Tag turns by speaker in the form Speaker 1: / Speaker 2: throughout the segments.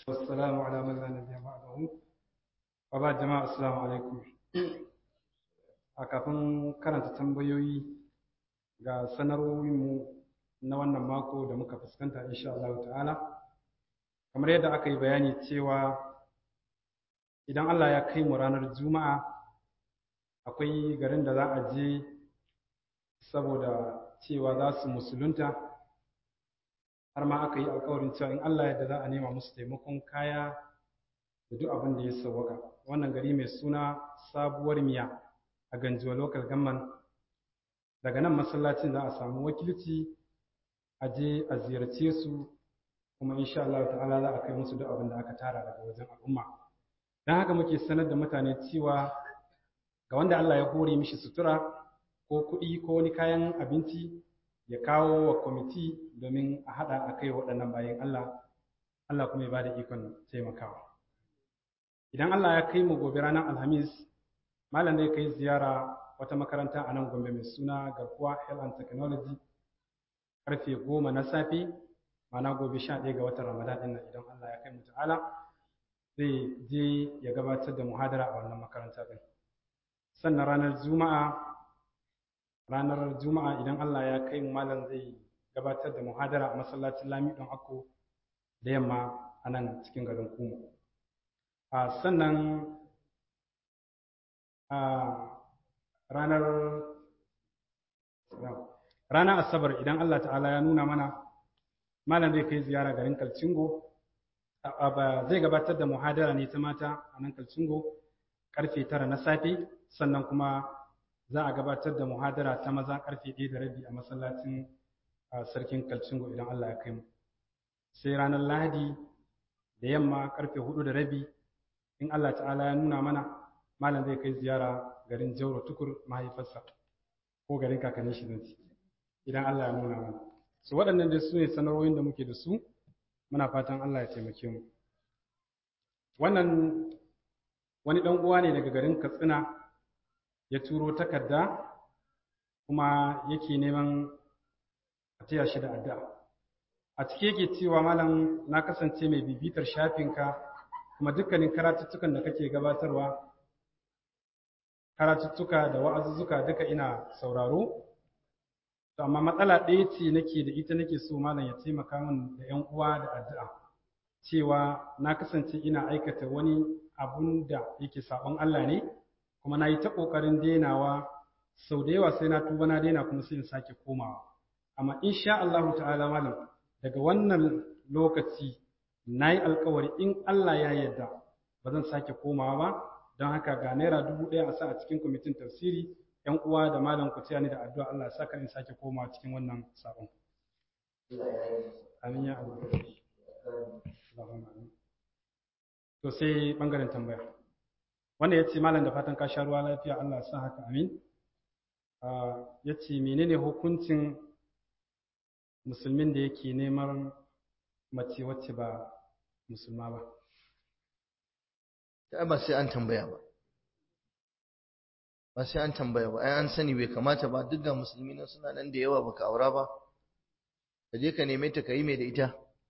Speaker 1: والسلام على من لا نبي بعده وبعد جماعة السلام عليكم a kafin karanta tambayoyi ga sanarwoyinmu na wannan mako da muka fuskanta insha Allah ta'ala kamar yadda aka yi bayani cewa idan Allah ya kai mu ranar juma'a akwai garin da za a je saboda cewa za su musulunta har ma aka yi alkawarin cewa in Allah yadda za a nema musu taimakon kaya da duk abin da ya sauwaka wannan gari mai suna sabuwar miya a ganjuwa local government daga nan masallacin za a samu wakilci a je a ziyarce su kuma insha Allah ta'ala za a kai musu duk abin da aka tara daga wajen al'umma don haka muke sanar da mutane cewa ga wanda Allah ya hore mishi sutura ko kuɗi ko wani kayan abinci ya kawo wa kwamiti domin a haɗa a kai waɗannan bayan Allah Allah kuma ya ba da ikon taimakawa idan Allah ya kai mu gobe ranar alhamis malam zai kai ziyara wata makaranta a nan gombe mai suna garkuwa health and technology karfe goma na safe mana gobe sha ɗaya ga watan ramadan ɗin nan idan Allah ya kai mu ta'ala zai je ya gabatar da muhadara a wannan makaranta ɗin sannan ranar juma'a ranar juma'a idan Allah ya kai mu malam zai gabatar da muhadara a masallacin lami ɗan akko da yamma a nan cikin garin kumu a sannan a ranar ranar asabar idan Allah ta'ala ya nuna mana malam zai kai ziyara garin kalcingo zai gabatar da muhadara ne ta mata a nan kalcingo karfe tara na safe sannan kuma za a gabatar da muhadara ta maza karfe ɗaya da rabi a masallacin sarkin kalcingo idan Allah ya kai mu sai ranar lahadi da yamma karfe hudu da rabi in Allah ta'ala ya nuna mana malam zai kai ziyara garin jauro tukur mahaifarsa ko garin kakannin shi zan idan Allah ya nuna mana su waɗannan dai su ne sanarwoyin da muke da su muna fatan Allah ya taimake mu wannan wani ɗan uwa ne daga garin katsina ya turo takarda kuma yake neman a taya shi da addu'a a ciki yake cewa malam na kasance mai bibitar shafinka kuma dukkanin karatuttukan da kake gabatarwa karatuttuka da wa'azuzzuka duka ina sauraro to amma matsala ɗaya ce nake da ita nake so malam ya taimaka min da ƴan uwa da addu'a cewa na kasance ina aikata wani abun da yake sabon Allah ne kuma na yi ta ƙoƙarin denawa sau da yawa sai na tuba na daina kuma sai in sake komawa amma insha Allahu ta'ala malam daga wannan lokaci na yi alkawari in Allah ya yarda ba zan sake komawa ba don haka ga naira dubu ɗaya a sa a cikin kwamitin tafsiri yan uwa da malam ku taya ni da addu'a Allah ya saka in sake komawa cikin wannan sabon amin ya Allah to sai bangaren tambaya wanda ya ce malam da fatan ka sha ruwa lafiya Allah ya sa haka amin ya ce menene hukuncin musulmin da yake neman mace wacce ba musulma ba
Speaker 2: ta ba sai an tambaya ba ba sai an tambaya ba ai an sani bai kamata ba duk ga musulmi nan suna nan da yawa baka aura ba ka je ka neme ta ka yi mai da ita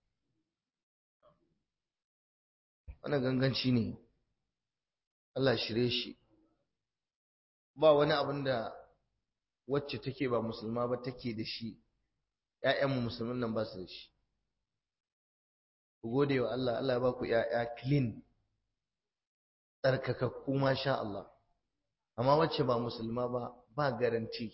Speaker 2: wannan ganganci ne Allah shirye shi ba wani abin da wacce take ba musulma ba take da shi ‘ya'yanmu musulmin nan ba su da shi ku gode wa Allah Allah ba ku ‘ya'ya clean tsarkakakku masha Allah amma wacce ba musulma ba ba garanti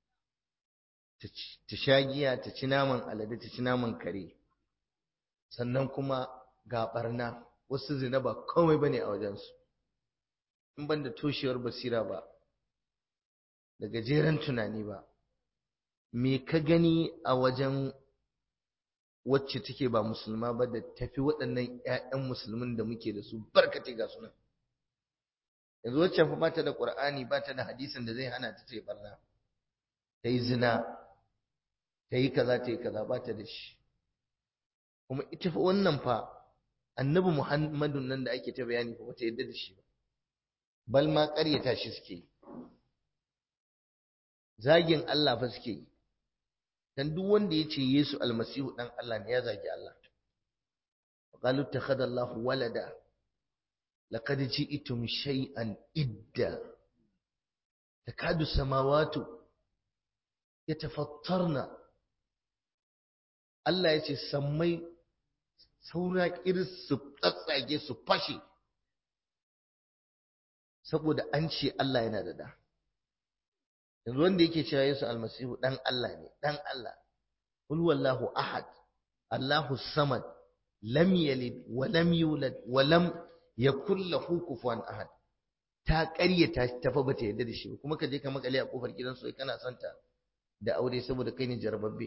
Speaker 2: ta sha giya ta ci naman alade ta ci naman kare sannan kuma ga barna wasu zina ba komai bane a wajensu in ban da toshewar basira ba da gajeren tunani ba me ka gani a wajen wacce take ba musulma ba da tafi waɗannan 'ya'yan musulmin da muke da su barkate ga sunan yanzu wacce fa bata da qur'ani bata da hadisin da zai hana ta ta yi barna ta yi zina ta yi kaza ta yi kaza bata da shi kuma ita fa wannan fa annabi muhammadun nan da ake ta bayani fa bata yadda da shi ba bal ma ƙaryata shi suke yi zagin Allah fa suke yi dan duk wanda ya ce Yesu almasihu dan Allah ne ya zagi Allah qalu ittakhadha Allahu walada laqad ji'tum shay'an idda takadu samawati yatafattarna Allah ya ce sammai saura iris su tsatsage su fashe saboda an ce Allah yana da da yanzu wanda yake cewa Yesu almasihu dan Allah ne dan Allah qul wallahu ahad Allahu samad lam yalid wa lam yulad wa lam yakul lahu kufuwan ahad ta ƙaryata ta fa bata yarda da shi ba kuma ka je ka makale a kofar gidan su kana santa da aure saboda kai ne jarababbe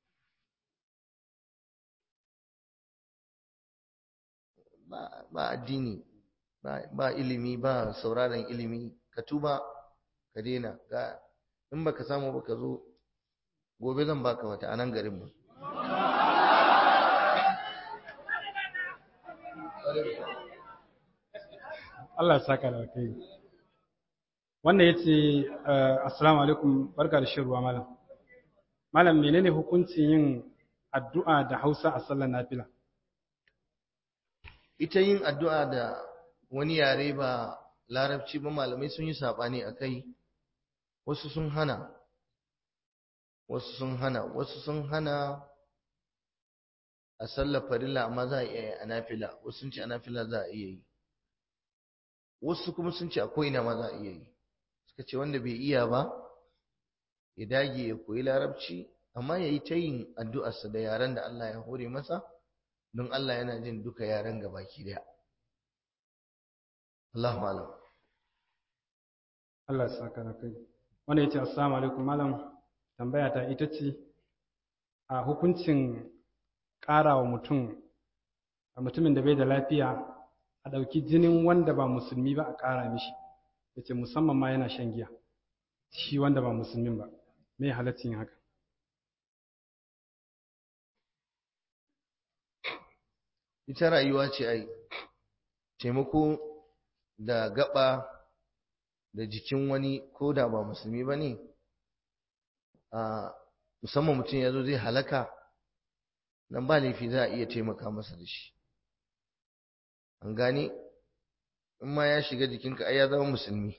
Speaker 2: ba addini ba ilimi ba sauraron ilimi ka tuba ka daina ga in baka samu ba ka zo gobe zan baka wata anan garin mu
Speaker 1: Allah ya saka da kai wannan yace assalamu alaikum barka da shirwa malam malam menene hukuncin yin addu'a da Hausa a sallar nafila
Speaker 2: ita yin addu'a da wani yare ba larabci ba malamai sun yi saɓani a kai wasu sun hana wasu sun hana wasu sun hana a sallar farilla amma za a iya yi a nafila wasu sun ce a nafila za a iya yi wasu kuma sun ce a ko'ina ma za a iya yi suka ce wanda bai iya ba ya dage ya koyi larabci amma ya yi ta yin addu'arsa da yaren da Allah ya hore masa don Allah yana jin duka yaren gabaki daya Allahu alam
Speaker 1: Allah ya saka da kai wanda yace assalamu alaikum malam tambaya ta ita ce a hukuncin ƙara wa mutum a mutumin da bai da lafiya a ɗauki jinin wanda ba musulmi ba a ƙara mishi yace musamman ma yana shan giya shi wanda ba musulmin ba me halaccin haka
Speaker 2: ita rayuwa ce ai taimako da gaba da jikin wani ko da ba musulmi ba ne a musamman mutum ya zo zai halaka nan ba laifi za a iya taimaka masa da shi an gane in ma ya shiga jikinka ai ya zama musulmi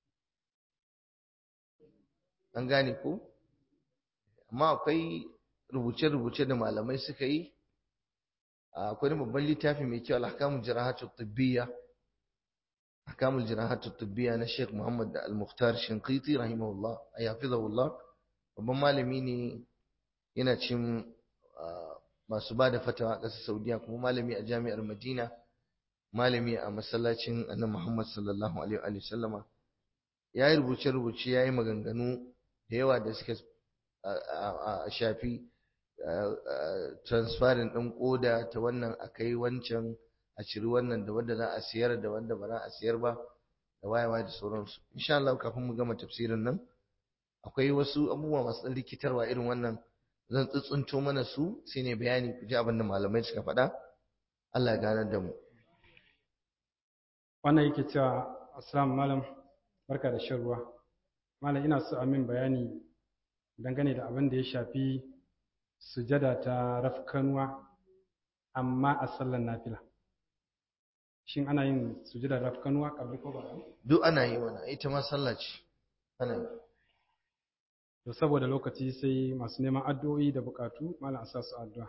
Speaker 2: an gane ko amma akwai rubuce-rubuce da malamai suka yi akwai babban littafi mai kyau al-ahkamul jirahatu tibbiyya ahkamul jirahatu tibbiyya na Sheikh Muhammad Al-Mukhtar Shinqiti rahimahullah ay hafizahullah babban malami ne yana cin masu bada fatawa a ƙasar Saudiya kuma malami a jami'ar Madina malami a masallacin Annabi Muhammad sallallahu alaihi wa sallama yayi rubuce rubuce yayi maganganu da yawa da suka shafi transferin ɗin ƙoda ta wannan a kai wancan a ciri wannan da wanda za a siyar da wanda ba za a siyar ba da wayewa da sauransu insha Allah kafin mu gama tafsirin nan akwai wasu abubuwa masu ɗan rikitarwa irin wannan zan tsuntsunto mana su sai ne bayani ku ji abin da malamai suka faɗa Allah ya ganar da mu
Speaker 1: wannan yake cewa assalamu malam barka da shan ruwa malam ina so a min bayani dangane da abin da ya shafi sujada ta rafkanuwa amma a sallar nafila shin ana yin sujada rafkanuwa kabli ko ba
Speaker 2: duk ana yi wannan ita ma sallah ce ana yi
Speaker 1: to saboda lokaci sai masu neman addu'o'i da bukatu malam asa su addu'a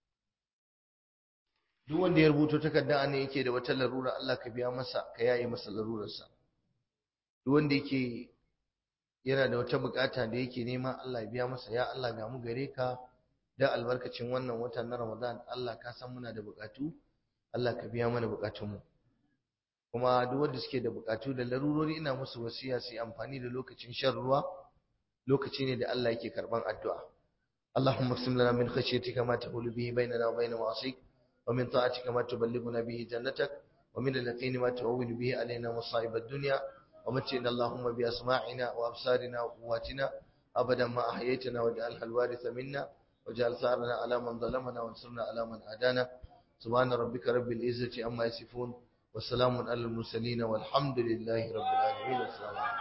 Speaker 2: duk wanda ya rubuto takarda ne yake da wata larura Allah ka biya masa ka yaye masa larurarsa duk wanda yake yana da wata bukata da yake nema Allah ya biya masa ya Allah ga mu gare ka da albarkacin wannan wata na Ramadan Allah ka san muna da bukatu Allah ka biya mana bukatunmu kuma duk wanda suke da bukatu da larurori ina musu wasiya su yi amfani da lokacin shan ruwa lokaci ne da Allah yake karban addu'a اللهم اقسم لنا من خشيتك ما تحول به بيننا وبين معاصيك ومن طاعتك ما تبلغنا به جنتك ومن اليقين ما تهون به علينا مصائب الدنيا ومتعنا اللهم بأسماعنا وأبصارنا وقواتنا أبدا ما أحييتنا واجعلها الوارث منا واجعل ثارنا على من ظلمنا وانصرنا على من عادانا سبحان ربك رب العزة عما يصفون وسلام على المرسلين والحمد لله رب العالمين والسلام عليكم